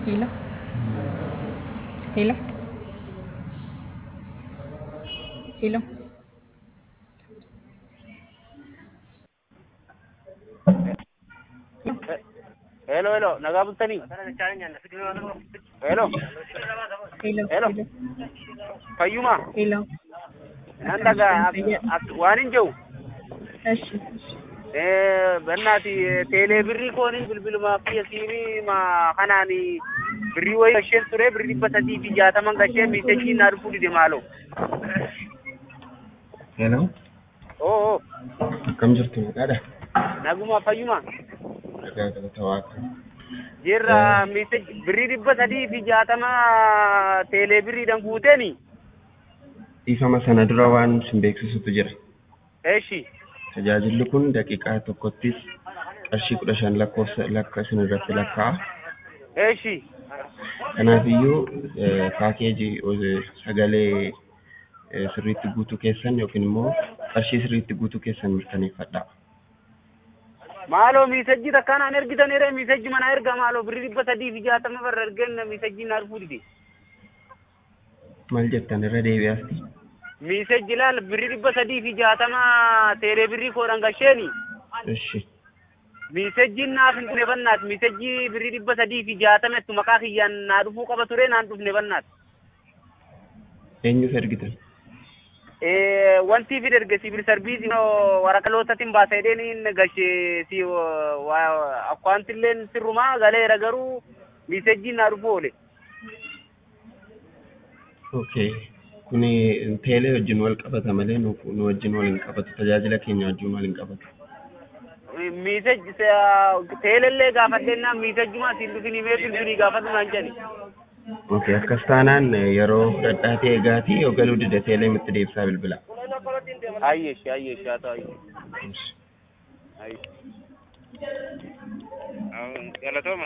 Hello? Hello? Hello? Hello, hello. Nagaa bultanii? Hello. Hello? Hello. Hello? Fayyuma. Hello? Nan dhagaa ak- ak- waan hin jiru. እሺ Bannaati teelee birrii kooniin bilbiluma kiyya siinii ma kanaan birrii wayii gasheen ture birrii dhibba sadii fi jaataman gashee miisejii naa dhufuu dide maaloo. Hello, Oo oo. akkam jirtu maqaadha? Naguma fayyuma. Dhagaa galata waaqa. Jirra miisejii birrii dhibba sadii fi jaatama teelee birriidhaan guuteeni. Dhiifama sana dura waan sin beeksisutu jira. Eeshi. Tajaajilli kun daqiiqaa tokkottis qarshii kudha shan lakkoofsa lakka isin irratti lakkaa'a. Eeshi. Kanaafiyyuu eh, paakeejii eh, sagalee eh, sirriitti guutuu keessan yookiin immoo qarshii sirriitti guutuu keessan mirkaneeffadhaa. Maaloo miisejii takkaan aan ergitaniire miisejii mana erga maaloo birrii dhibba sadii fi jaatama barra ergen miisejii naa dhufuu dide. Maal jettan irra deebi'aasti? Miisejii laal birrii dhibba sadii fi jaatama teelee birrii koodhaan gasheeni. Ishi. Miisejiin naaf hin dhufne bannaat. Miisejii birrii dhibba sadii fi jaatama itti maqaa kiyyaan naa dhufuu qaba ture naan dhufne bannaat. Eenyuuf ergitan? Wanti fi erge sibil sarbiisii waraqalootatiin baaseedheen gashe si akkaantilleen sirrumaa galeera garuu miisejiin naa dhufuu oole. Okay. Kuni teelee wajjin wal qabata malee nu nu wajjin wal hin qabatu. Tajaajila keenya wajjin wal hin qabatu. Miisej teelellee gaafadhennaan miisejjuma siin dhufin himee bilbilii gaafatu naan jedhe. Okay, akkas taanaan eh, yeroo fudhadhaatee eegaatii yoo galuu dide teelee itti deebisaa bilbila. Ayyeeshi ayyeeshi haa ta'u ayyeeshi. Ayyeeshi. Galatooma.